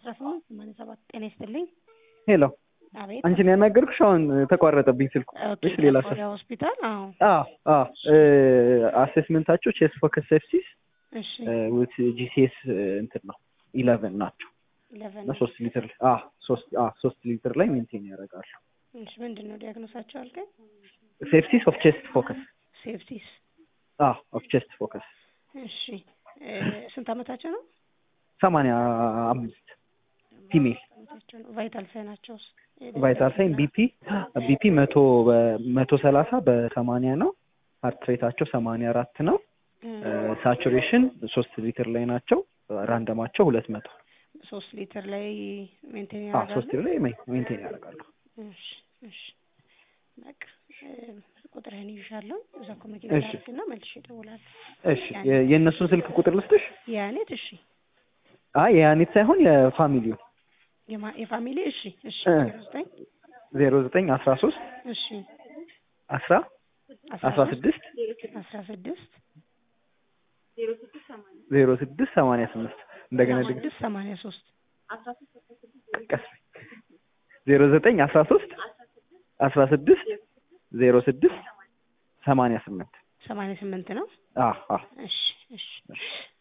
አስራ ስምንት ሰማንያ ሰባት ጤና ይስጥልኝ። ሄሎ አቤት አንቺን ያናገርኩሽ አሁን ተቋረጠብኝ ስልኩ። ኦኬ፣ እሺ ሌላ ሰው ወደ ሆስፒታል አዎ አዎ አዎ አሴስመንታቸው ቼስት ፎከስ ሴፕሲስ እሺ ዊት ጂሲኤስ እንትን ነው ኢለቨን ናቸው ኢለቨን እና ሶስት ሊትር አዎ ሶስት አዎ ሶስት ሊትር ላይ ሜንቴን ያደርጋሉ። እሺ ምንድን ነው ዲያግኖሳቸው አልከኝ? ሴፕሲስ ኦፍ ቼስት ፎከስ ሴፕሲስ አዎ ኦፍ ቼስት ፎከስ እሺ እ ስንት አመታቸው ነው? ሰማንያ አምስት ፊሜል አመታቸው ነው። ቫይታል ሳይናቸውስ ቫይታል ሳይን ቢፒ ቢፒ መቶ መቶ ሰላሳ በሰማንያ ነው። ሀርት ሬታቸው ሰማንያ አራት ነው። ሳቹሬሽን ሶስት ሊትር ላይ ናቸው። ራንደማቸው ሁለት መቶ ሶስት ሊትር ላይ ሜንቴን አዎ ሶስት ያደርጋሉ። ሊትር ላይ ሜንቴን ያደርጋሉ። እሺ እሺ በቃ እ ቁጥርህን ይዣለሁ እዛ ኮሚኒኬት እሺ። አድርግና መልሼ እደውላለሁ። እሺ የ- የእነሱን ስልክ ቁጥር ልስጥሽ? ያኔት እሺ አይ የያኔት ሳይሆን የፋሚሊው የማ- የፋሚሊ እሺ እሺ እ። ዜሮ ዘጠኝ ዜሮ ዘጠኝ አስራ ሶስት እሺ አስራ አስራ ስድስት አስራ ስድስት ዜሮ ስድስት ሰማንያ ስምንት እንደገና ድግ ስድስት ሰማንያ ሶስት ቀስ ዜሮ ዘጠኝ አስራ ሶስት አስራ ስድስት ዜሮ ስድስት ሰማንያ ስምንት ሰማንያ ስምንት ነው። አዎ አዎ እሺ እሺ እሺ